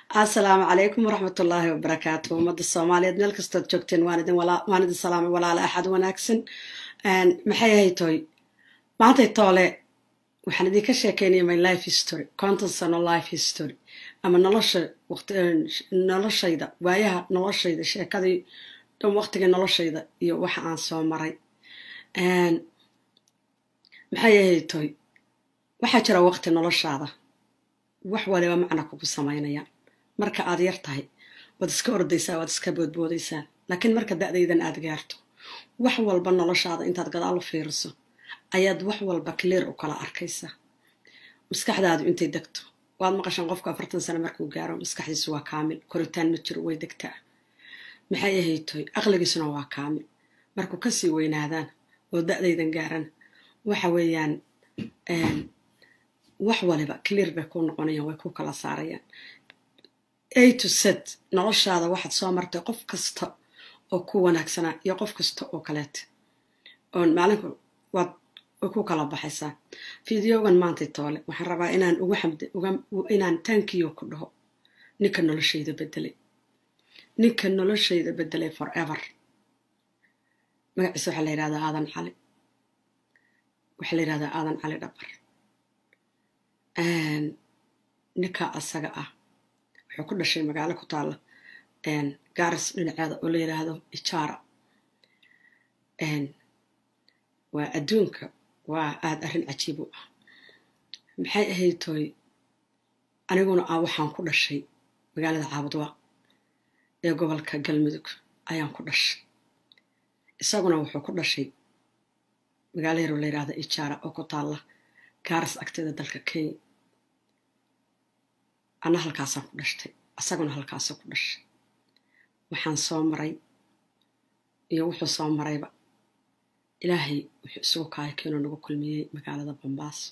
asalaamu calaykum waraxmat ullaahi wabarakaatu ummadda soomaaliyeed meel kastood joogteen waan idin salaamay walaala axad wanaagsan maxay ahay toy maantay toole waxaan idinka sheekeynaya my life history conton sano life history ama nolosha noloshayda waayaha noloshayda sheekadii dhan waqtigii noloshayda iyo waxa aan soo maray maxay ahay toy waxaa jira waqti noloshaada wax waliba macna kugu samaynaya marka aad yar tahay waad iska ordaysaa waad iska boodboodaysaa laakiin marka da'daydan aad gaarto wax walba noloshaada intaad gadaal u fiiriso ayaad wax walba clear u kala arkaysaa maskaxdaadu intay degto waad maqashaan qofku afartan sano markuu gaaro maskaxdiisu waa kaamil koritaan ma jiro way degtaa maxay ahaytoy aqligiisuna waa kaamil markuu kasii weynaadaan oo da'daydan gaaran waxa weeyaan wax waliba clear bay ku noqonayaan way ku kala saarayaan a to set noloshaada waxaad soo martay qof kasta oo ku wanaagsanaa iyo qof kasta oo kaleeta oon maalinku waad way ku kala baxaysaa fideogan maantay toole waxaan rabaa inaan uga xamd inaan tankiyo ku dhaho ninka noloshayda bedelay ninka noloshayda bedelay forever magaciisa waxaa la yidhahdaa aadan cali waxaa la yidhahdaa aadan cali dhabar ninka asaga ah wuxuu ku dhashay magaalo ku taalla gaaris dhinaceeda oo la yidhaahdo ijaara waa adduunka waa aada arrin cajiib u ah maxay ahayd tooy aniguna ah waxaan ku dhashay magaalada caabudwa ee gobolka galmudug ayaan ku dhashay isaguna wuxuu ku dhashay magaalo yaroo la yidhaahdo ijaara oo ku taalla gaaris agteeda dalka kenya ana halkaasaan ku dhashtay isaguna halkaasoo ku dhashay waxaan soo maray iyo wuxuu soo marayba ilaahay wuxuu isugu kaaya keenoo nagu kulmiyey magaalada bombaaso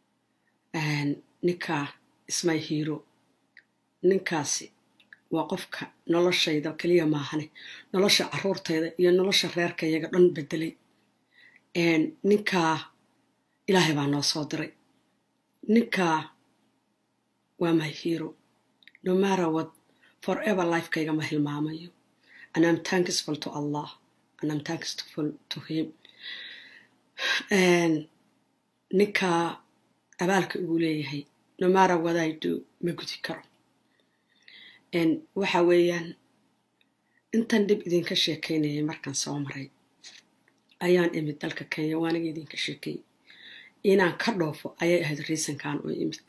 ninkaa ismay hiiro ninkaasi waa qofka noloshayda keliya maahane nolosha caruurtayda iyo nolosha reerkayaga dhan bedelay ninkaa ilaahay baa noo soo diray ninkaa waa my hero no matter what forever lifekayga ma hilmaamayo and I'm thankful to Allah and I'm thankful to him ninkaa abaalka ugu leeyahay no matter what I do ma gudi karo waxa weeyaan intan dhib idinka sheekaynayay markaan soo maray ayaan imid dalka kenya waaniga idinka sheekeeyey inaan ka dhoofo ayay ahayd riisankan oo imid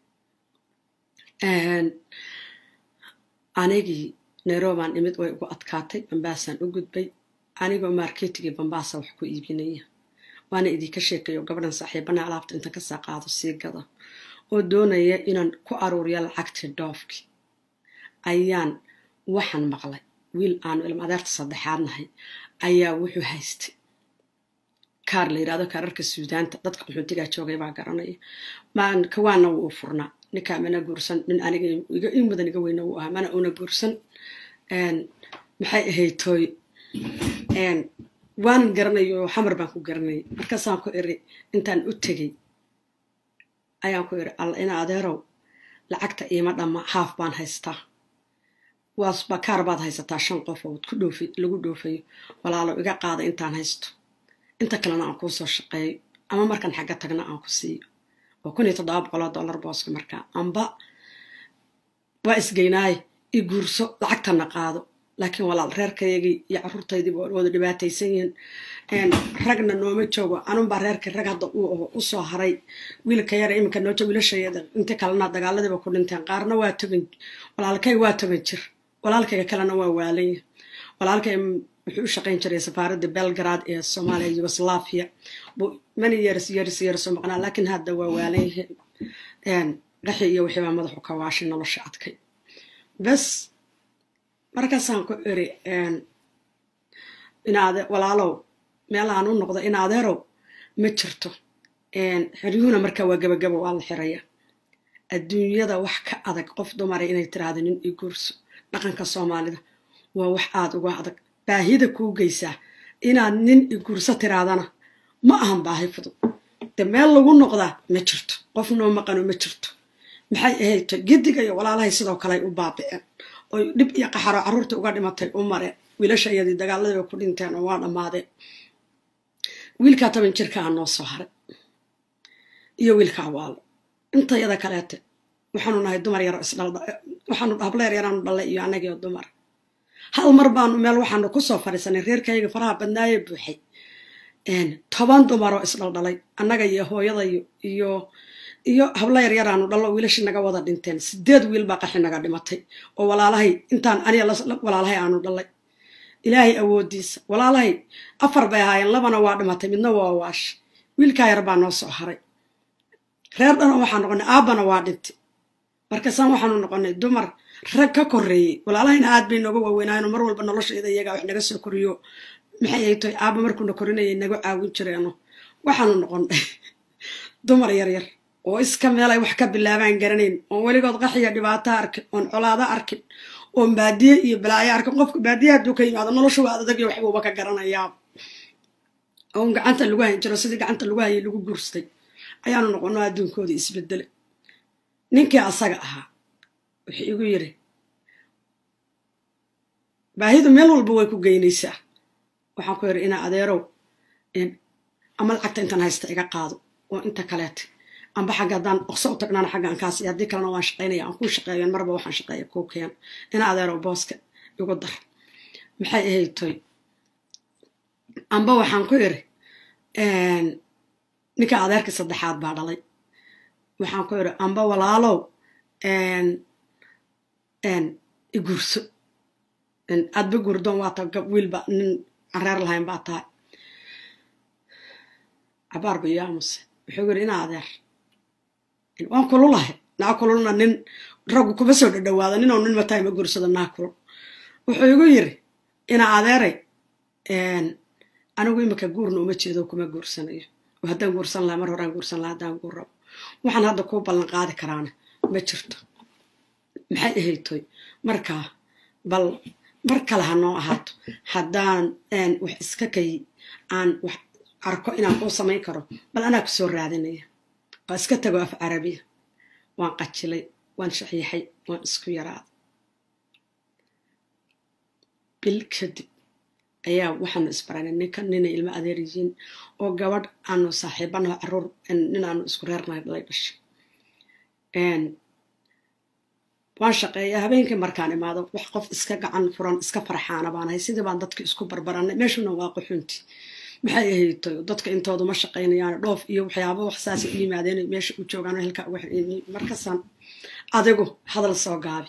anigii nairobaan imid way ugu adkaatay bambaasaan u gudbay anigoo marketigii bambaasa wax ku iibinaya waana idinka sheekayo gabadhan saaxiibana alaabta intan kasoo qaado sii gada oo doonaya inaan ku aruuriyo lacagtii dhoofkii ayaan waxaan maqlay wiil aanu ilma adeerta saddexaad nahay ayaa wuxuu haystay kaar la yidhahdo kaararka suudaanta dadka qaxoontigaa joogay baa garanaya kawaana wuu furnaa ninkaa mana guursan nin aniga in mudan iga weyna uu ahaa mana una guursan maxay ahayd tooy waanan garanayo xamar baan ku garanayay markaasaan ku iri intaan u tegey ayaan ku iri alla ina adeerow lacagta iima dhamma haaf baan haystaa waasba kaar baad haysataa shan qof oo ku dhoofi lagu dhoofayo walaalo iga qaada intaan haysto inta kalena aan kuu soo shaqeeyo ama markaan xagga tagna aan ku siiyo oo kun iyo toddoba boqoloo dollar booska markaa amba waa isgeynaaye i guurso lacagtana qaado laakiin walaal reerkayagii iyo caruurtaydii waa wada dhibaataysan yihiin ragna nooma joogo anunbaa reerkii rag hadda uu aho usoo haray wiilka yara iminka noo joog wiilashayada inta kalena dagaaladiiba ku dhinteen qaarna waa togan walaalkay waa togan jir walaalkayga kalena waa waalanya walaalkay wuxuu u shaqayn jiray safaaradda belgrad ee soomaaliya yugoslaviya many years years years oo maqnaa laakiin hadda waa waalan yahay qaxi iyo wixii baa madaxu ka waashay nolosha adkay bas markaasaan ku iri inaade walaalow meelaan u noqdo in adeerow ma jirto xiryuhuna markaa waa gabagaba waa la xiraya adduunyada wax ka adag qof dumara inay tiraahdo nin i guurso dhaqanka soomaalida waa wax aada uga adag baahida kuu geysaa inaad nin i guurso tiraadana ma ahan baahi fudud de meel lagu noqdaa ma jirto qof noo maqano ma jirto maxay ahayd gediga iyo walaalahay sidoo kale ay u baabi'een oy dhib iyo qaxaro carruurtii uga dhimatay u mareen wiilasha iyadii dagaaladii bay ku dhinteen oo waa dhammaadeen wiilkaa toban jirkaa noo soo haray iyo wiilkaa waalo inta yada kaleete waxaanu nahay dumar yaro isdhalwaxaanu hablo yar yaraanu dhallay iyo annagiio dumar hal mar baanu meel waxaanu kusoo fadhiisanay reerkayga faraha badnaaye buuxay toban dumaroo isdhaldhalay annaga iyo hooyadayo iyo iyo hablo yar yaraanu dhallo wiilashii naga wada dhinteen sideed wiil baa qaxi naga dhimatay oo walaalahay intaan aniga walaalahay aanu dhallay ilaahay awoodiisa walaalahay afar bay ahaayeen labana waa dhimatay midna waa waash wiilkaa yar baa noo soo haray reer dhano waxaa noqonay aabbana waa dhintay markaasaan waxaanu noqonay dumar rag ka koreeyey walaalahayna aad bay nooga waaweynaayen mar walba nolosheeda iyagaa wax naga soo koriyo maxay ay tahay aabba markuuna korinayay naga caawin jireeno waxaanu noqonnay dumar yaryar oo iska meelay wax ka bilaabaan garanayn oon weligood qaxiya dhibaato arkin oon colaado arkin oon baadiye iyo balaayo arkin qofka baadiye hadduu ka yimaado nolosha waa adagyo waxbuuba ka garanayaa oon gacanta lagu hayn jiro sidii gacanta lagu hayay lagu guurstay ayaanu noqono adduunkoodii isbedele ninkii asaga ahaa wuxuu igu yiri baahidu meel walba way ku geynaysaa waxaan ku yidhi inaa adeerow ama lacagta intaan haysta iga qaado oo inta kaleete amba xagga haddaan oqso u tagnaana xaggaan kaas iyo haddii kalena waan shaqaynaya aan kuu shaqeeyan marba waxaan shaqeeya kuu keen ina adeerow booska igu dar maxay ahayd toy amba waxaan ku idhi ninka adeerkii saddexaad baa dhalay waxaan ku idhi amba walaalow iguurso aadba guurdoon waata gab wiilba nin aan reer lahayn baa tahay cabaarba iyo amuse wuxuu yidhi ina adeer waan kululahay naa kululna nin raggu kuma soo dhadhawaada ninoo nin matahay ma guursado naa kulul wuxuu igu yiri ina adeeray anigu imika guurna uma jeedo kuma guursanayo oo haddaan guursan laha mar horaan guursan laha haddaan guur rabo waxaan hadda kuu ballan qaadi karaana ma jirto maxay ahaytoy markaa bal mar kale ha noo ahaato haddaan wax iska kay aan wax arko inaan kuu samayn karo bal anaa kusoo raadinaya waa iska tago af carabiya waan qajilay waan shaxiixay waan isku yaraaday bil kadib ayaa waxaanu isbaranay ninkan ninay ilmo adeer yihiin oo gabadh aanu saaxiibanaho caruur nin aanu isku reernahay dhalay dhashay waan shaqeeya habeenkii markaan imaado wax qof iska gacan furan iska farxaana baanahay sidii baan dadka isku barbaranay meeshuna waa qaxunti maxay ahayto dadka intoodu ma shaqaynayaan dhoof iyo waxyaaba wax saasa u yimaadeen meesha u joogaan halkaa uga xiriyay markaasaan adigu hadal soo gaabi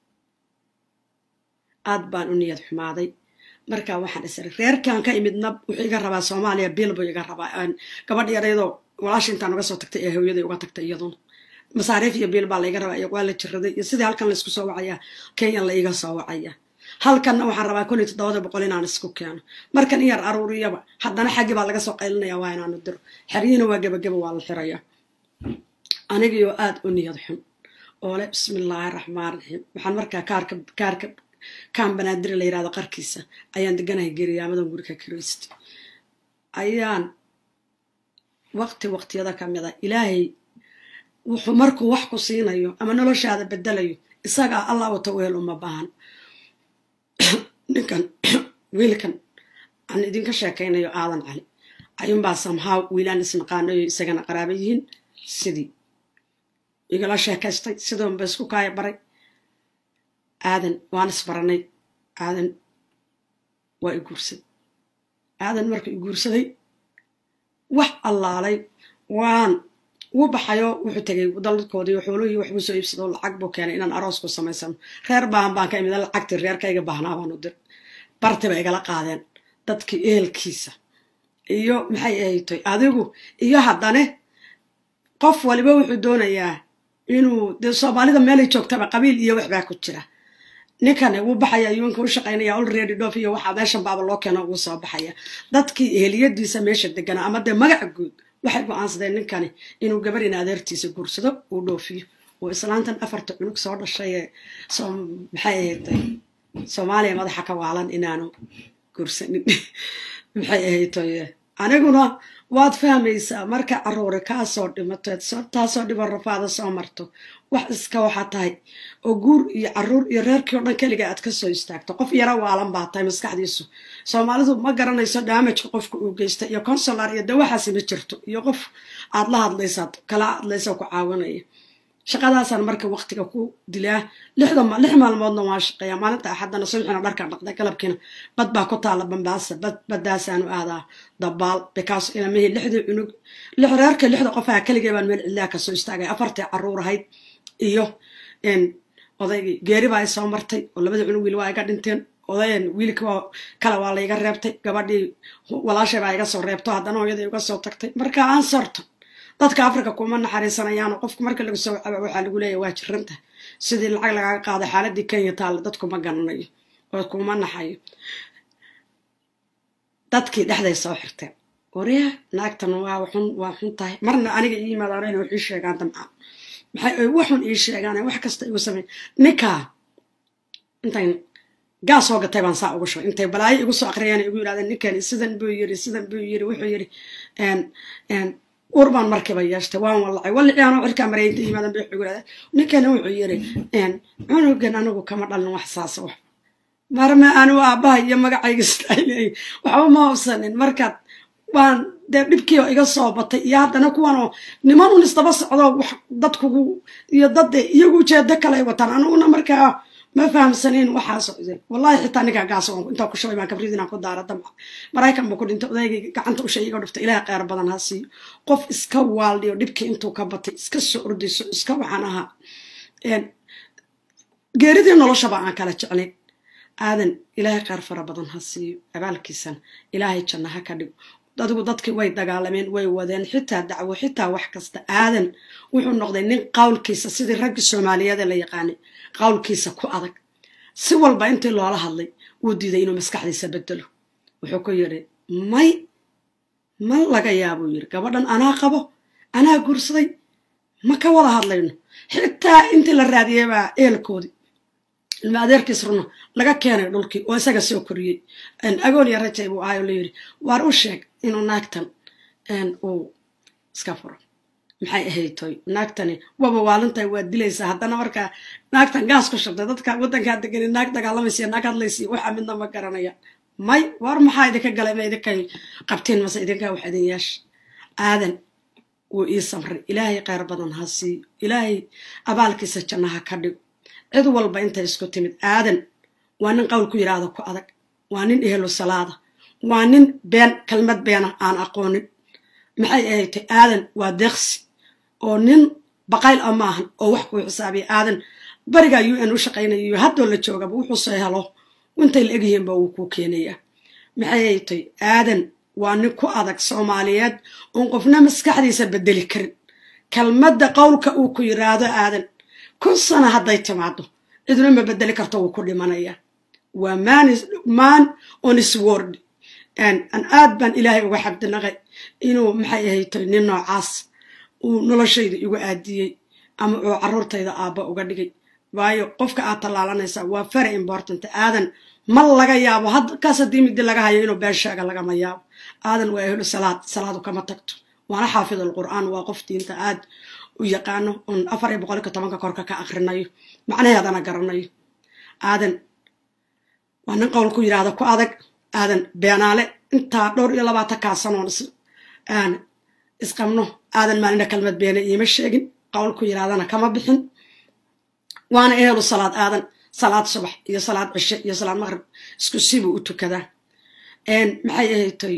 aad baan u niyad xumaaday markaa waxaan isiri reerkan ka imidna wuxuu iga rabaa soomaaliya biil buu iga rabaa gabadh yareydoo walaasha intaan uga soo tagtay ee hooyaday uga tagtay iyaduna masaariif iyo biil baa laiga rabaa iyo waa la jiraday iyo sidii halkan laysku soo wacaya kenyan la iga soo wacaya halkanna waxaan rabaa kun iyo toddobada boqol inaan isku keeno markan in yar aruuriyaba haddana xaggii baa laga soo qaylinaya waa inaanu diro xeryihiina waa gebageba waa la xiraya anigiioo aad u niyad xun oo leh bismillaahi raxmaan raxiim waxaan markaa kaarka kaarka kaan banaadiri la yirahdo qarkiisa ayaan deganahay geriyaamadan guriga kiraysta ayaan waqti waqtiyada ka mid a ilaahay wuxuu markuu wax ku siinayo ama noloshaada bedelayo isagaa allah wata weel uma baahan ninkan wiilkan aan idinka sheekaynayo aadan cali ayuunbaa samhaa wiilaan isnaqaanayo isagana qaraaba yihiin sidii igala sheekaystay sidoonba isku kaaya baray aadan waan isbaranay aadan waa i guursaday aadan marka i guursaday wax allaalay waan wuu baxayo wuxuu tegay dalkoodii xooluhii waxbuu soo iibsado lacag buu keenay inaan aroos ku samaysano reer baahan baan ka imid lacagtii reerkayga baahnaa baanu dir bartiba igala qaadeen dadkii ehelkiisa iyo maxay ahaytoy adigu iyo haddane qof waliba wuxuu doonayaa inuu dee soomaalida meelay joogtaba qabiil iyo waxbaa ku jira ninkan wuu baxaya yuunka u shaqaynaya olready dhoof iyo waxaa meeshan baaba loo keeno ugu soo baxaya dadkii eheliyadiisa meesha deganaa ama dee magaca guud waxay go-aansadeen ninkani inuu gabarina adeertiisa guursado uu dhoofiyo oo islaantan afarta cunug soo dhashay ee maxay ahaytay soomaaliya madaxa ka waalan inaanu guursanin maxay ahaytoy aniguna waad fahmaysaa marka caruure kaasoo dhimateed taasoo dhiban rafaada soo marto wax iska waxaa tahay oo guur iyo caruur iyo reerkii o dhan keliga aad kasoo istaagto qof yaro waalan baa tahay maskaxdiisu soomaalidu ma garanayso daamajka qofka uu geysta iyo consular iyo dawaxaasi ma jirto iyo qof aad la hadlaysaad kala hadlaysa ku caawinaya shaqadaasaan marka waqtiga ku dilaa lix maalmoodna waan shaqeeya maalinta axadana subxina dharka dhaqday galabkiina bad baa ku taala bambaasa bad badaasaanu aadaa dabaal bikaas ilamihi lixdii cunug lix reerka lixda qofaha keligay baan meel cidlaa kasoo istaagay afartii caruur ahayd iyo odaygii geeri baa soo martay oo labadii cunug wiil waa iga dhinteen odayan wiilka kale waa layga reebtay gabadhii walaashay baa iga soo reebto haddana hooyadii uga soo tagtay marka aan sorto dadka africa kuma naxariisanayaano qofku marka lagu soo caba waxaa lagu leeya waa jiranta sidii lacag lagaga qaado xaaladii kenya taalla dadkuma garanayo oo kuma naxayo dadkii dhexday soo xirteen warya naagtan waa xun waa xun tahay marna aniga ii yimaadaan inay wax ii sheegaan damcaan maxay waxun ii sheegaan wax kasta igu sameyn ninkaa intayn gaas soo gatay baan saa ugu shubay intay balaayo igu soo akriyaan igu yidhahdeen ninkani sidan buu yiri sidan buu yiri wuxuu yiri urbaan markiiba yeeshtay waan wallacay wallicaanoo cirkaa marayinta yimaadan bay ugu yidhahdeen ninkani wuxuu yiri cunugan anigu kama dhalin wax saasa wax marma anigu aabbaha iyo magacayga sidaaleey waxba ma hobsanin markaad waan dee dhibkiio iga soo batay iyo haddana kuwanoo niman un isdaba socdo wax dadkugu iyo dadde iyagu ujeedo kale ay wataan aniguna markaa ma fahamsanin waxaasoo idin wallahi xitaa ninkaa gaas intaa ku shubay baan kabrid inaan ku daara damca maraykan buu ku dhintay odaygayga gacanta ushay iga dhuftay ilaah kheyr badan ha siiyo qof iska waaldiyo dhibkii intuu ka batay iska soo ordayso iska waxaan ahaa geeridii noloshaba aan kala jeclayn aadan ilaahay kheyr fara badan ha siiyo abaalkiisana ilaahay janna ha ka dhigo adigu dadkii way dagaalameen way wadeen xitaa dacwo xitaa wax kasta aadan wuxuu noqday nin qawlkiisa sidii raggii soomaaliyeede la yaqaanay qawlkiisa ku adag si walba intii loola hadlay wuu diiday inuu maskaxdiisa bedelo wuxuu ku yidhi may ma laga yaabuu yidhi gabadhan anaa qabo anaa guursaday ma ka wada hadlayno xitaa intii la raadiyey baa eelkoodii ilma adeerkiis runo laga keenay dhulkii oo isaga soo koriyey agoon iyo rajay buu ahay oo la yidhi waar u sheeg inuu naagtan uu iska furo maxay ahaytoy naagtani waba waalintahay waa dilaysaa haddana markaa naagtan gaas ku shabtay dadka waddankaa degani naag dagaalamaysiya naag hadlaysiya waxaa midna ma garanaya may war maxaa idinka galay ma idinkay qabteen mase idinkaa wax idin yeesha aadan wuu ii samray ilaahay kheyr badan ha siiyo ilaahay abaalkiisa jannaha ka dhigo cid walba intay isku timid aadan waa nin qowl ku yidhaahdo ku adag waa nin ehelo salaada waa nin been kelmad beena aan aqoonin maxay ahaytay aadan waa deeqsi oo nin baqayl a maahan oo wax kuu xisaabiya aadan barigaa u n u shaqaynayo haddoo la joogaba wuxuu soo helo intay la egyihiinba wuu kuu keenayaa maxay ahaytay aadan waa nin ku adag soomaaliyeed oon qofna maskaxdiisa bedeli karin kelmadda qowlka uu ku yidhaahdo aadan kun sana hadday timaado ciduna ma bedeli karto wuu ku dhimanaya waa man on sword an aad baan ilaahay uga xabdinaqay inuu maxay ahaytay nin noocaas uu noloshayda igu aadiyey ama uu caruurtayda aabba uga dhigay waayo qofka aad tallaalanaysaa waa very important aadan ma laga yaabo kaas haddii midi laga hayo inuu been sheega lagama yaabo aadan waa ehlu salaad salaadu kama tagto waana xaafid alqur'aan waa qof diinta aad u yaqaano oon afar iyo boqolka tobanka korka ka akrinayo macnaheedana garanayo aadan waa nin qowl ku yidhaahda ku adag aadan beenaale intaa dhowr iyo labaatan kaa sanoon aan isqabno aadan maalina kalmad beena iima sheegin qowl ku yidhahdana kama bixin waana ehelu salaad aadan salaad subax iyo salaad cishe iyo salaad maqrib isku sibuu u tukadaa maxay ahaytoy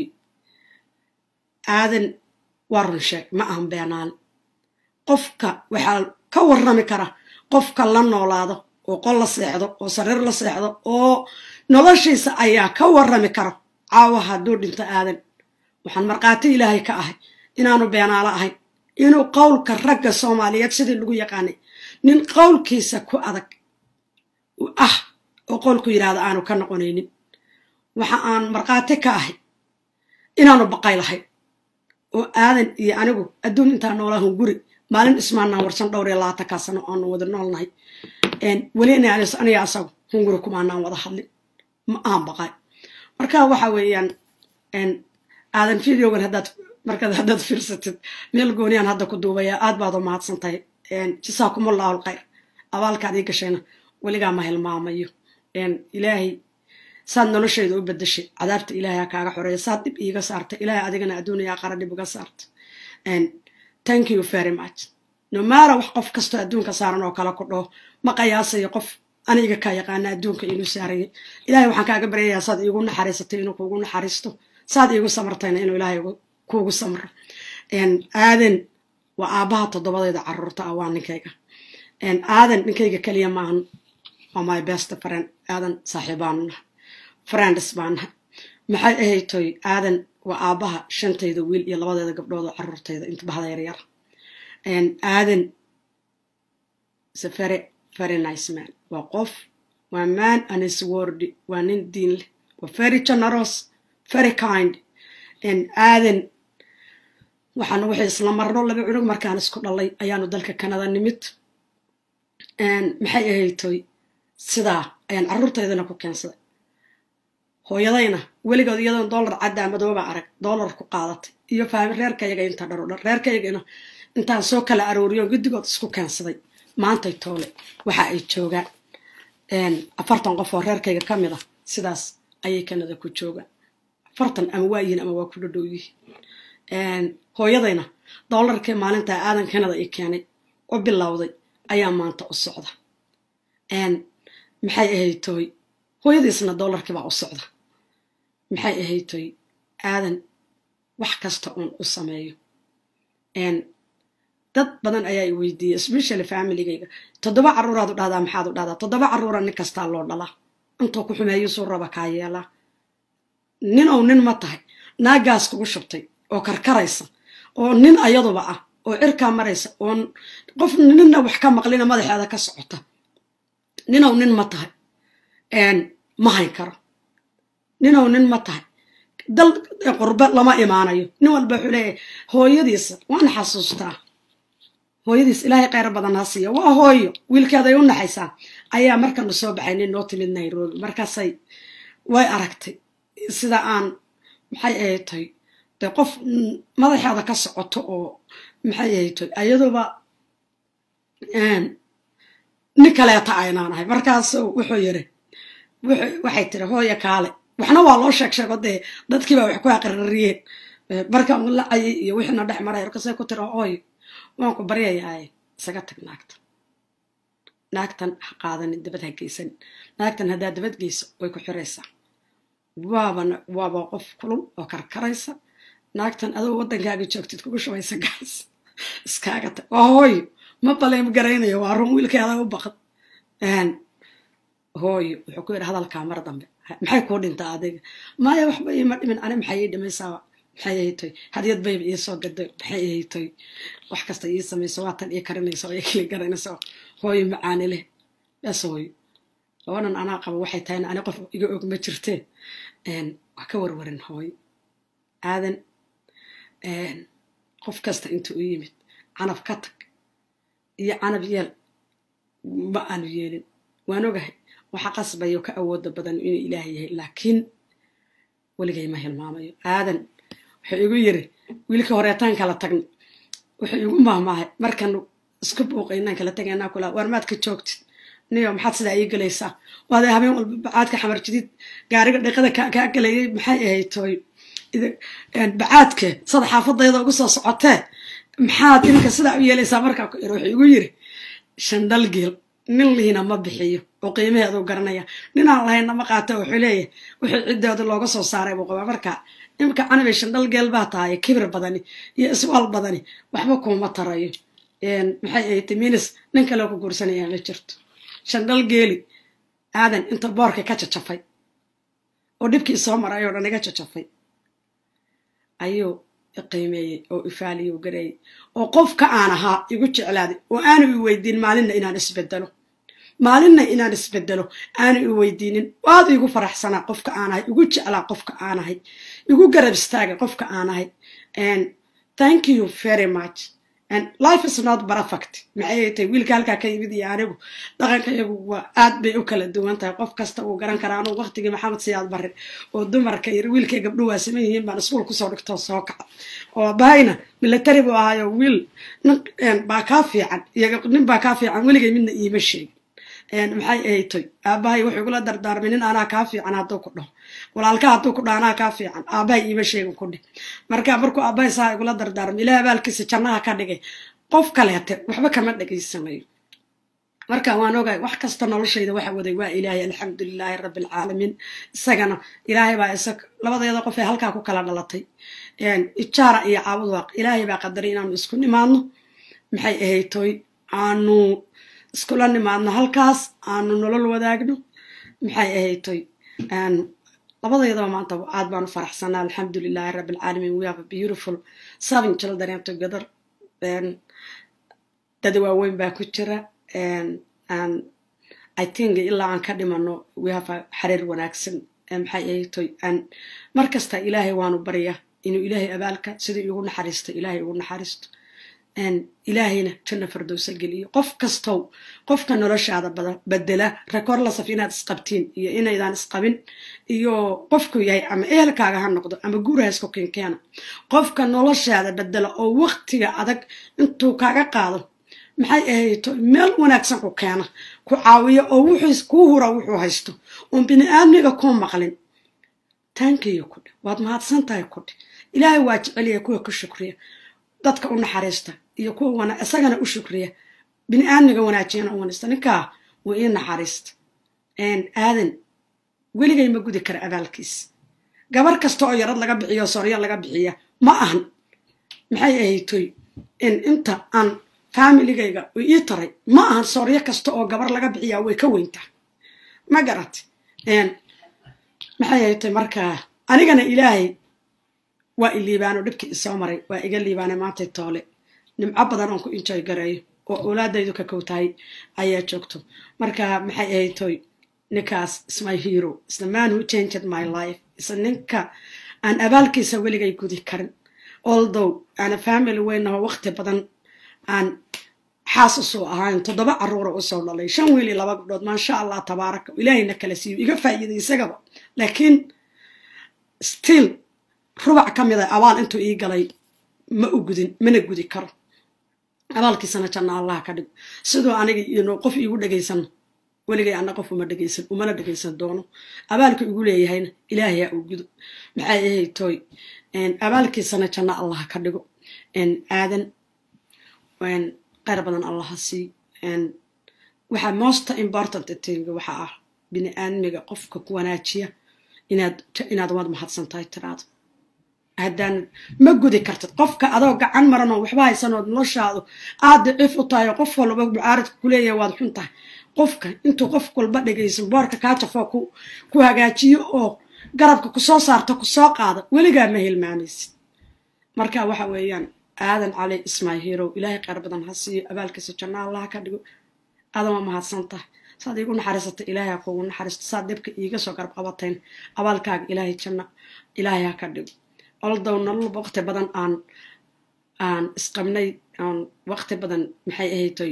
aadan waa run sheeg ma ahan beenaale qofka waxaa ka warrami kara qofka la noolaado oo qol la seexdo oo sariir la seexdo oo noloshiisa ayaa ka warrami kara caawa hadduu dhinto aadan waxaan markhaati ilaahay ka ahay inaanu beenaalo ahayn inuu qowlka ragga soomaaliyeed sidii lagu yaqaanay nin qowlkiisa ku adag ah oo qowlku yidhaahdo aanu ka noqonaynin waxa aan markhaati ka ahay inaanu baqay lahayn oo aadan iyo anigu adduun intaa noolahun guri maalin ismaanaan warsan dhowr iyo labaatankaa sano aanu wada noolnahay weli aniga asagu hunguri kumaanaan wada hadlin ma aan baqay marka waxa weeyaan aadan videogan haddaad markaad haddaad fiirsatid meel gooniyaan hadda ku duubaya aad baad u mahadsan tahay jasaakumullahu alkhayr abaalkaad ii gashayna weligaa ma hilmaamayo ilaahay saad noloshayda u bedeshay cadaabta ilaahay ha kaaga xoreeya saad dhib iiga saartay ilaahay adigana adduuniya aqara dhib uga saarta thank you very much nomaara wax qof kastoo adduunka saaran oo kale ku dhaho ma qiyaasayo qof aniga kaa yaqaana adduunka inuu saarayay ilahay waxaan kaaga baryayaa saad iigu naxariisatay inuu kuugu naxariisto saad iigu samartayna inuu ilaahay kuugu samro aadan waa aabbaha toddobadayda caruurta ah waa ninkayga aadan ninkayga keliya maahan waa my best friend aadan saaxiibaanuna friends baanaha maxay ahaytoy aadan waa aabbaha shantayda wiil iyo labadeeda gabdhood oo caruurtayda inta bahda yaryar aadan is a very very nice man waa qof waa man and is wordy waa nin diin leh waa very generous very kind aadan waxaan wixii isla marno laba cunug markaan isku dhalay ayaanu dalka kanada nimid maxay ahaytoy sidaa ayaan carruurtaydana ku keensaday hooyadayna weligood iyadoon dollar caddaa madooba arag dollar ku qaadatay iyo fahmi reerkayaga inta dharo dhan reerkayagana intaan soo kala arooriyo guddigood isku keensaday maantay toole waxa ay joogaan afartan qof oo reerkayga ka mid ah sidaas ayay kanada ku joogaan afartan ama waa yihiin ama waa ku dhadhow yihiin hooyadayna dollarkii maalintaa aadan kanada i keenay oo bilowday ayaa maanta u socda maxay ahaytoy hooyadiisna dollarkiibaa u socda maxay ahaytoy aadan wax kasta uun u sameeyo dad badan ayaa i weydiiyey especially familigayga toddoba carruuraad u dhahdaa maxaad u dhahdaa toddoba carruura nin kastaa loo dhalaa intuu ku xumeeyo suu raba kaa yeelaa nin ou nin ma tahay naagaas kugu shubtay oo karkaraysa oo nin ayaduba ah oo cirkaa maraysa oo qof ninna wax ka maqlina madaxeeda ka socota ninow nin ma tahay ma hayn karo ninow nin ma tahay dal qurbe lama imaanayo nin walba wuxuu leeyahay hooyadiisa waan xasuustaa hooyadiis ilaahay kheyr badan ha siiya waa hooyo wiilkeeday u naxaysaa ayaa markanu soo baxay nin noo timid nairobi markaasay way aragtay sida aan maxay ahaytay de qof madaxeeda ka socoto oo maxay ahaytay ayaduba nin kaleeta aynaan ahay markaasu wuxuu yiri waxay tiri hooya kaale waxna waa loo sheeg sheego dee dadkiibaa wax ku aqririyeen markaan u lacayay iyo wixiina dhex maray markaasay ku tiri hooyo waan ku baryayaaye isaga tag naagtan naagtan ha qaadanin dabad ha geysanin naagtan haddaa dabad geyso way ku xiraysaa waabana waaba qof kulul oo karkaraysa naagtan adoo waddankaaga joogtid kugu shubaysa gaas iskaaga tag waa hooyo ma baleem garaynayo waa run wiilkeeda u baqad hooyo wuxuu ku yidhi hadalkaa mar dambe maxay kuu dhintaa adiga maya waxba iima dhimin ani maxay ii dhimaysaa maxay ahaytoy hadyad bayba ii soo gaday maxay ahaytoy wax kasta ii samayso waatan ii karinaysa oo ii kili garanaysa hooyo macaani leh bes hooyo labanan anaa qabo waxay tahayna ani qof iga og ma jirtee wax ka warwarin hooyo aadan qof kasta inta u yimid canab ka tag iyo canab yeel ma aanu yeelin waan ogahay waxa qasbayo ka awooda badan inuu ilaah yahay laakiin weligay ma hilmaamayo aadan wuxuu igu yiri wiilka horeetaan kala tagna wuxuu igu mahmaahay markanu isku buuqaynaan kala tagaynaa kula waar maad ka joogtid niyo maxaad sidaa ii gelaysaa waadee habeen walba bacaadka xamar jadiid gaariga dhiqada kaa gelayay maxay ahayd tooy bacaadke sada xaafadayda ugu soo socotee maxaad iminka sidaa u yeelaysaa markaa ku iri wuxuu igu yiri shandal geel nin lihiina ma bixiyo oo qiimaheedu garanaya ninaan lahaynna ma qaata wuxuu leeyahay wixii ciddooda looga soo saaray buu qabaa marka iminka canabay shandal geel baa tahay kibir badani iyo iswaal badani waxba kuuma tarayo maxay ahayd minis nin kaleo ku guursanayaa ma jirto shandal geeli aadan inta boorka ka jajafay oo dhibkii soo maray oo dhan iga jajafay ayuu iqiimeeyey oo ifaaliyo gareeyey oo qofka aan ahaa igu jeclaaday oo aanu i weydiin maalinna inaan isbedelo maalinna inaan isbedelo aanu i weydiinin waad igu faraxsanaa qofka aan ahay igu jeclaa qofka aan ahay igu garab istaagay qofka aan ahay thank you very much life is not perfect maxay tahay wiilka halkaa ka yimid iyo anigu dhaqanka iyagu waa aad bay u kala duwan tahay qof kasta uu garan karaa anugu waqtigii maxamed siyaad barre oo dumarka iyo wiilkay gabdho waa saman yihiin baan iskuul kusoo dhigtoo soo kaca oo bahayna military buu ahaayo wiil nin baa kaa fiican iyo nin baa kaa fiican weligay midna iima sheegin maxay ahaytoy aabahay wuxuu igula dardaarmay nin anaa kaa fiican hadduu ku dhaho walaalka hadduu ku dhaho anaa kaa fiican aabahay iima sheegin ku dhih marka markuu aabahay saa igula dardaarmay ilaah abaalkiisa jannaha ka dhigay qof kaleete waxba kama dhegaysanayo marka waan ogahay wax kasta noloshayda waxa waday waa ilaahay alxamdulilaahi rabbi alcaalamiin isagana ilaahay baa isag labadeeda qof ee halkaa ku kala dhalatay ijaara iyo caabud waaq ilaahay baa qadaray inaanu isku nimaadno maxay ahaytoy aanu iskula nimaadno halkaas aanu nolol wadaagno maxay ahaytoy labadeedaba maanta aad baanu faraxsanaa alxamdulilaahi rabbi alcaalamiin we have a beautiful seven children together dad waaweyn baa ku jira i think ilaa aan ka dhimano we have a xariir wanaagsan maxay ahaytoy mar kasta ilaahay waanu barya inuu ilaahay abaalka sidai igu naxariisto ilaahay igu naxariisto ilaahayna janna fardowsa geliyo qof kastow qofka noloshaada bedela rekorlasaf inaad isqabtiin iyo inaydaan isqabin iyo qofku yahay ama ehelkaaga ha noqdo ama guurahasku kinkeena qofka noloshaada bedela oo waqtiga adag intuu kaaga qaado maxay ahayto meel wanaagsan ku keena ku caawiyo oo wuxuu kuu hura wuxuu haysto oon bini aadmiga kuu maqlin taankiyo kudhe waad mahadsan tahay kudhe ilaahay waa jeceliya kuwa ku shukriya dadka u naxariista iyo kuwa isagana u shukriya bini aadmiga wanaajiyana u wanista ninkaa waa ii naxariista aadan weligay ma gudi kara abaalkiis gabar kasta oo yarad laga bixiyo soryo laga bixiya ma ahan maxay ahaytoy inta aan faamiligayga u ii taray ma ahan sooryo kasta oo gabar laga bixiyaa way ka weyntaa ma garat maxay ahaytoy markaa anigana ilaahay waa i liibaano dhibkii isoo maray waa iga liibaanay maantay toole nimco badan oon ku injoy gareeyo oo awlaadaydu ka kow tahay ayaa joogto marka maxay ahaytoy ninkaas is my hero is the man who changed my life is ninka aan abaalkiisa weligay gudi karin although aana family weynaho waqti badan aan xaas usoo ahayn toddoba caruura usoo dhalay shan wiil iyo laba gabdhood maasha allah tabaaraka ilaahayna kala siiyo iga faa'iiday isagaba laakiin still rubac ka mid a abaal intuu ii galay ma u gudin mana gudi karo abaalkiisana janna allah ka dhigo siduu aniga ino qof iigu dhegaysan weligay anna qof uma dhegaysan umana dhegaysan doono abaalka igu leeyahayna ilaahayaa uu gudo maxay ahay tooy abaalkiisana janna allah ka dhigo aadan qayr badan allaha sii waxaa most important tinga waxa ah bini aadmiga qofka ku wanaajiya inaad inaad waad mahadsan tahay tiraado haddaan ma gudi kartid qofka adoo gacan maranoo waxba haysanood noloshaadu aad daciif u tahay oo qof walba mucaaridka kuleeyahay waad xun tahay qofka intuu qof walba dhegaysan boorka kaa jafoo ku hagaajiyo oo garabka kusoo saarto kusoo qaada weligaa ma hilmaamaysid marka waxa weeyaan aadan cali ismail hero ilaahay qaar badan ha siiyo abaalkiisa janna allaha ka dhigo aadama mahadsan tahay saad iigu naxariisatay ilaahay ha kuugu naxariisto saad dhibka iiga soo garab qabatayn abaalkaaga ilaahay janna ilaahay ha ka dhigo oldow nololba waqti badan aan aan isqabnay aan waqti badan maxay ahaytoy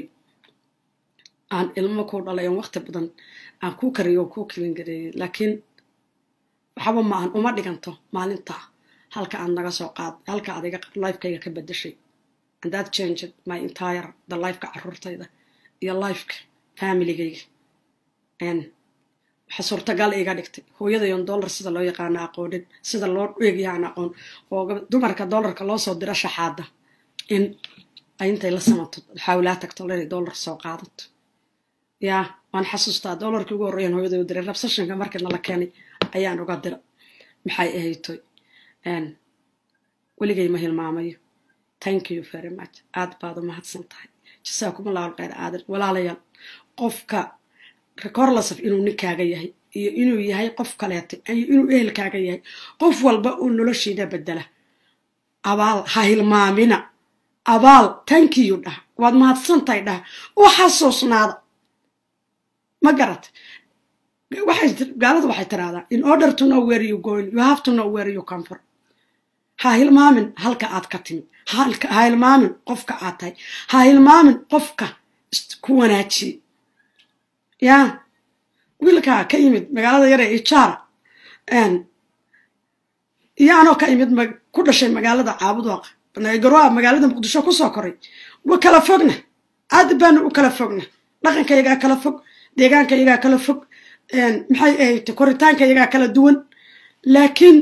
aan ilmo ku dhalay aan waqti badan aan kuu kariyo oo kuu kilingareeyay laakiin waxba ma aan uma dhiganto maalinta halka aad naga soo qaad halka aad iga lifekayga ka bedeshay and that changed my entire the lifeka caruurtayda iyo lifeka familigayga waxa suurtagal iga dhigtay hooyadayon dollar sida loo yaqaano aqoonin sida loo eegaya aan aqoon oo dumarka dollarka loo soo diro shaxaada in ay intay la samato xawlaa tagto inay dollar soo qaadato yaa waan xasuustaa dollarkii ugu horreeyan hooyada u diray rabsashanka markii nala keenay ayaan uga dira maxay ahaytoy weligay ma hilmaamayo thank you very much aad baad u mahadsan tahay jasaakum allahu alkhayr aadan walaalayaal qofka recorlasaf inuu ninkaaga yahay iyo inuu yahay qof kaleeta iyo inuu ehelkaaga yahay qof walba uu noloshiina bedela abaal ha hilmaamina abaal tankiyu dhah waad mahadsantahay dhah u xasuusnaada ma garat gaalada waxay tiraahdaa in order to know where you going you have to know where you come from ha hilmaamin halka aad ka timid ha hilmaamin qofka aad tahay ha hilmaamin qofka ku wanaajiye yaa wiilkaa ka yimid magaalada yare ijaara iyo anoo ka imid ku dhashay magaalada caabudwaaq garoa magaalada muqdisho kusoo koray wa kala fogna aad baanu u kala fogna dhaqankayagaa kala fog deegaankayagaa kala fog maxay ahayd koritaankayagaa kala duwan laakiin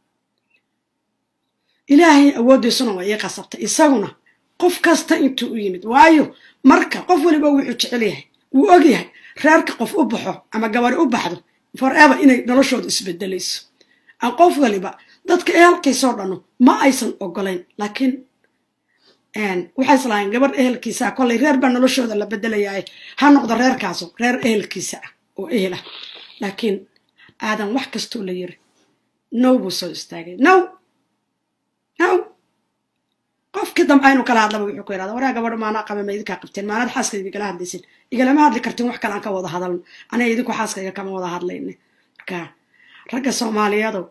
ilaahay awooddiisuna waa ii qasabtay isaguna qof kasta intuu u yimid waayo marka qof waliba wuxuu jecel yahay wuu og yahay reerka qof u baxo ama gabari u baxdo forever inay noloshooda isbedelayso aan qof waliba dadka ehelkiisoo dhano ma aysan ogolayn laakiin waxay islahayn gabadh ehelkiisa ah kollay reer baa noloshooda la bedelayaa ha noqdo reerkaaso reer ehelkiisa ah oo ehel ah laakiin aadan wax kastoo la yiri now buu soo istaagay now now qofkii dambe aynu kala hadlaba wuxuu ku yidhahda waraa gabadho maanaa qaba ma idinkaa qabteen maanad xaaskayga igala hadlaysin igalama hadli kartin wax kale aan ka wada hadalno aniga idinku xaaskayga kama wada hadlayne marka ragga soomaaliyeedow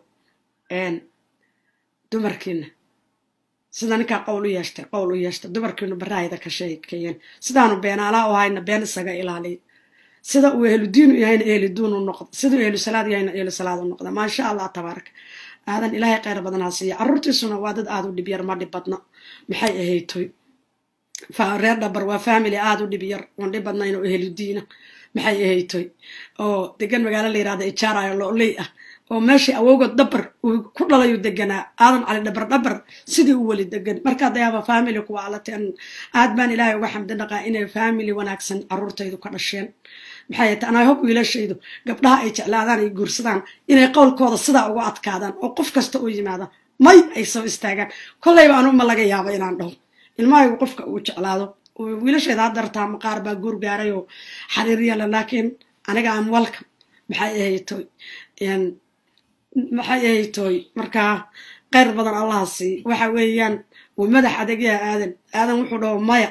dumarkiina sida ninkaa qowl u yeeshtay qowl u yeeshtay dumarkiinu baraayada ka sheekeeyeen sidaanu beenaalaa u hayna been isaga ilaaliya sida uu ehlu diinu yahayna ehlu diin u noqda siduu ehlu salaad yahayna ehlu salaad u noqda maasha allah tabaaraka aadan ilaahay kheyr badan ha siiya carruurtiisuna waa dad aada u dhib yar ma dhib badna maxay ahaytoy reer dhabar waa family aada u dhib yar oon dhib badnayn oo ehlu diina maxay ahaytoy oo degan magaalo la yirahda ijaarayo looley ah oo meeshii awowgood dhabar uu ku dhalayu deganaa aadan cali dhabar dhabar sidii u weli degan markaa dayaaba family kuwa alateen aad baan ilaahay uga xamdi dhaqaa inay family wanaagsan carruurtaydu ka dhasheen maxay ta anaa hob wiilashaydu gabdhaha ay jeclaadaan ay guursadaan inay qowlkooda sidaa uga adkaadaan oo qof kasta u yimaada may ay soo istaagaan kollayba anu ma laga yaaba inaan dhaho ilmahaygu qofka uu jeclaado wiilashayda hadartaa maqaar baa guur gaaray oo xariiryala laakiin aniga am welcome maxay ahaytoy maxay ahaytoy markaa kheyr badan allaha sii waxa weeyaan wuu madax adegyaa aadan aadan wuxuu dhaho maya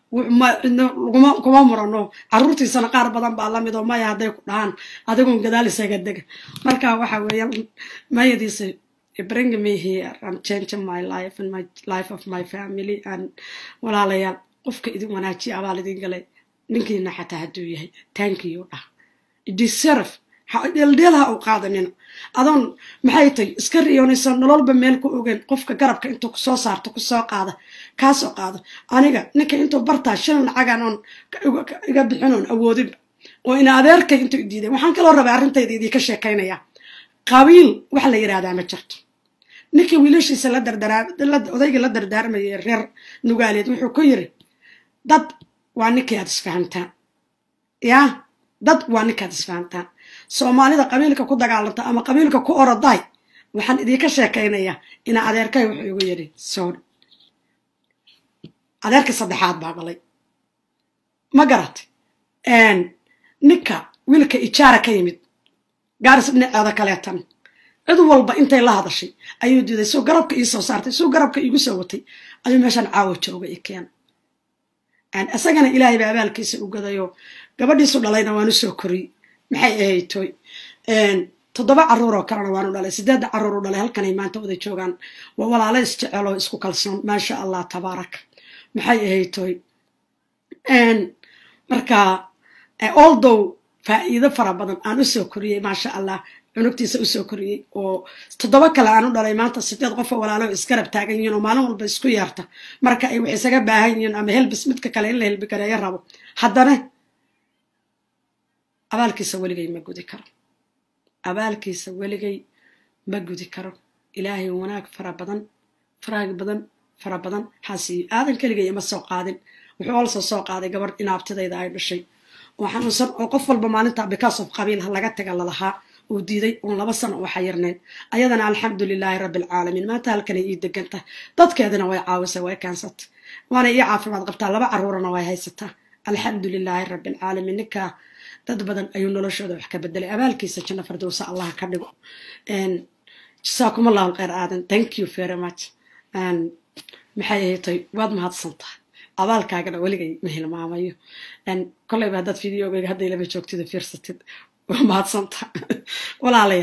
kuma murano carruurtiisana qaar badan baa lamid oo maya hadday ku dhahaan adigun gadaal isaga dega marka waxa weeyaan mayadiisa bring me here and changing my life and my life of my family and walaalayaal qofka idin wanaajiya abaal idin galay ninkiina xataa hadduu yahay taankiyu dhah deserve dheeldheelha u qaadanina adoon maxay tay iska riyoonaysa nololba meel ku ogeyn qofka garabka intuu kusoo saarto kusoo qaada kaasoo qaado aniga ninka intuu bartaa shilin lacagan oon iga bixin oon awoodinba oo ina adeerkay intuu diiday waxaan kaloo rabay arrintayda idinka sheekaynaya qabiil waxa la yidhahdaa ma jirto ninkii wiilashiisa odayga la dardaarmayay reer nugaaleed wuxuu ku yiri dad waa ninkii aad isfahamtaan yaa dad waa ninkaad isfahamtaan soomaalida qabiilka ku dagaalanta ama qabiilka ku oroday waxaan idinka sheekaynayaa ina adeerkay wuxuu igu yidhi soon adeerkii saddexaad baa dhalay ma garatay ninka wiilka ijaara ka yimid gaaris dhinaceeda kaleetan cid walba intay la hadashay ayuu diiday suu garabka ii soo saartay suu garabka iigu soo watay ayuu meeshaan caawo jooga i keena isagana ilaahay ba abaalkiisa u gadayoo gabadhiisu dhalayna waanu soo koriyey maxay ahaytoy toddoba carruuroo kalena waanu dhalay sideedda carruur u dhalay halkanay maanta wada joogaan waa walaalo isjeceloo isku kalsoon maasha allah tabaaraka maxay ahaytoy marka oldow faa'iido fara badan aan usoo koriyey maasha allah cunugtiisa usoo koriyey oo toddoba kale aan u dhalay maanta sideed qofoo walaalo isgarab taagan yihiin oo maalin walba isku yeerta marka ay wax isaga baahan yihiin ama helbis midka kale in la helbi gareeyo rabo haddana abaalkiisa weligay ma gudi karo abaalkiisa weligay ma gudi karo ilaahay wanaag fara badan faraag badan fara badan xaasiiyo aadan keligay ima soo qaadin wuxuu olsoo soo qaaday gabadh inaabtidayda ay dhashay oo xanuunsan oo qof walba maalinta because of qabiil laga taga lalahaa uu diiday uun laba sano oo xayirnayn ayadana alxamdu lilaahi rabbi alcaalamiin maanta halkanay ii degantahay dadkeedina way caawisay way kaansatay waana ii caafimaad qabtaa laba carruurana way haysataa alxamdu lilaahi rabbi alcaalamiin ninkaa dad badan ayuu noloshooda wax ka bedelay abaalkiisa janno fardowsa allah ka dhigo jasaakum allahu alkhayr aadan thank you very much maxay ahatay waad mahadsantahay abaalkaagana weligay ma hilmaamayo kolleyba haddaad videogeyga hadday lama joogtida fiirsatid waa mahadsantaha walaalayaal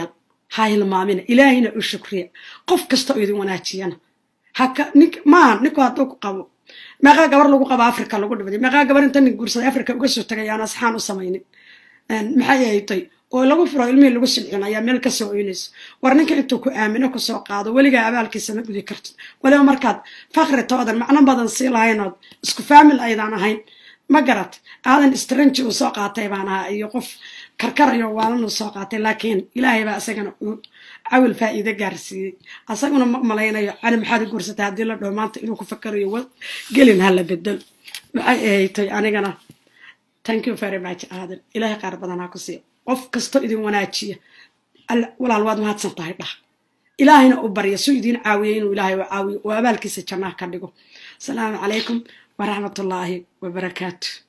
ha hilmaamina ilaahayna u shukriya qof kasta oo idin wanaajiyana haka nink maaha ninku hadduu ku qabo meeqaa gabar lagu qabo africa lagu dhibaday meeqaa gabar inta nin guursaday africa uga soo tagay aan asxaan u samaynin maxay ahaytay oo lagu furo ilmihii lagu silcin ayaa meel ka soo oynayso war ninka intuu ku aamino kusoo qaado weligaa abaalkiisa ma gudi kartid weliba markaad fakri toodan macno badan sii lahaynood isku faamil aydaan ahayn ma garat aadan strangi uu soo qaatay baan ahaa iyo qof karkarayo waalan uu soo qaatay laakiin ilaahay baa isagana uu cawil faa'iide gaarsiiyey asaguna ma malaynayo cali maxaad u guursatay haddii la dhaho maanta inuu ku fakarayo gelin hala bedel maxay ahaytay anigana thank you very much aadan ilaahay qaar badanaa ku siiya qof kastoo idin wanaajiya walaal waad mahadsan tahay dhah ilaahayna u barya suu idiin caawiya inuu ilaahay u caawiyo oo abaalkiisa jannaha ka dhigo asalaamu calaykum waraxmatullaahi wabarakaatu